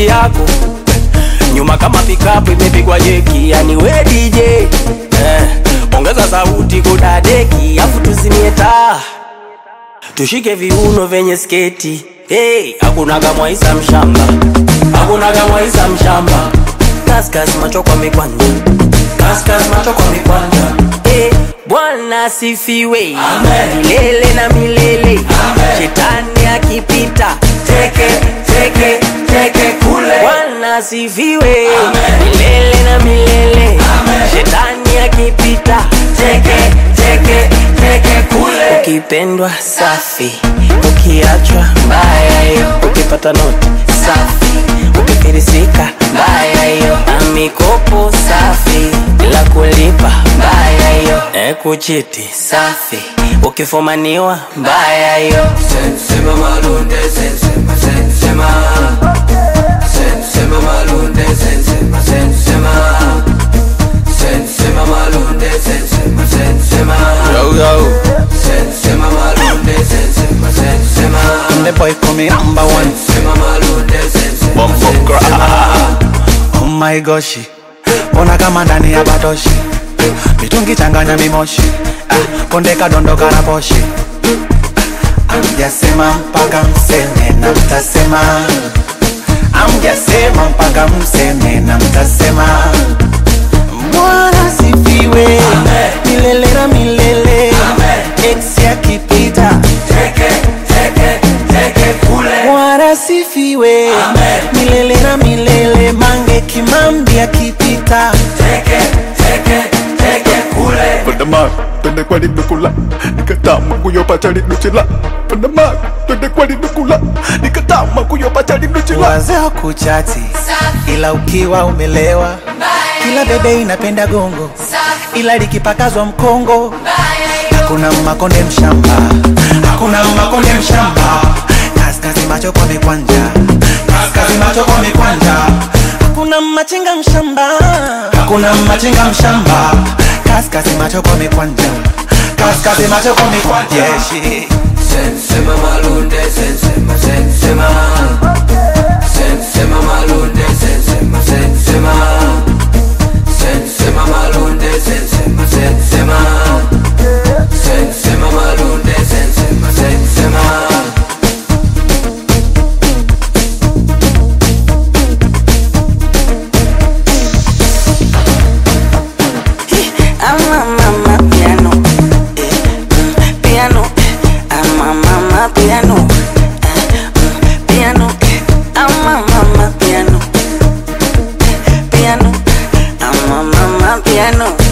sauti yako nyuma kama pikapu imepigwa jeki, yani we DJ eh, ongeza sauti kudadeki, afu tuzimie taa tushike viuno vyenye sketi hey, hakunaga mwaisa mshamba, hakunaga mwaisa mshamba, kaskas macho kwa mikwanja, kaskas macho kwa mikwanja hey, Bwana asifiwe milele na milele, shetani akipita teke teke teke kule. Bwana asifiwe milele na milele, shetani akipita teke teke teke kule. Ukipendwa safi, ukiachwa mbaya hiyo, ukipata noti safi, ukifirisika mbaya hiyo, na mikopo safi bila kulipa mbaya hiyo, e kuchiti safi, ukifumaniwa mbaya hiyo. Sensema malunde, sensema, sensema. Sensema malunde, sensema, sensema. Sensema malunde, sensema, sensema. Yo, yo. Sensema malunde, sensema, sensema. The boy call me number one. Sensema malunde, sensema, Bumbo sensema. Oh my gosh. Ona kama ndani ya batoshi. Mitungi changanya mimoshi. Ah, konde kadondoka na poshi. Amjasema mpaka mseme na mtasema. Amjasema mpaka mseme na mtasema. Bwana sifiwe milele na milele. Ex akipita Teke, teke, teke kule. Bwana sifiwe milele na milele. Mange Kimambi akipita Teke, teke, teke kule. Pandama, twende kwani nukula nikatama kuyopacha linuchila Pandama, twende kwani nukula nikatama kuyopacha linuchila wazee wa kuchati, ila ukiwa umelewa, kila bebe inapenda gongo, ila likipakazwa mkongo hakuna makonde mshamba, hakuna makonde mshamba. Kaskazi macho kwa mikwanja, kaskazi macho kwa mikwanja. Hakuna machinga mshamba, hakuna machinga mshamba. Kaskazi macho kwa mikwanja, kaskazi macho kwa mikwanja. Yeah, shit. Sensema malunde, sensema, sensema. Sensema malunde, sensema, sensema. Sensema malunde, sensema, sensema. Sensema malunde, sensema, sensema. I'm a mama piano, eh, mm, piano. I'm a mama piano, eh, mm, piano. I'm a mama piano, piano. I'm a mama piano.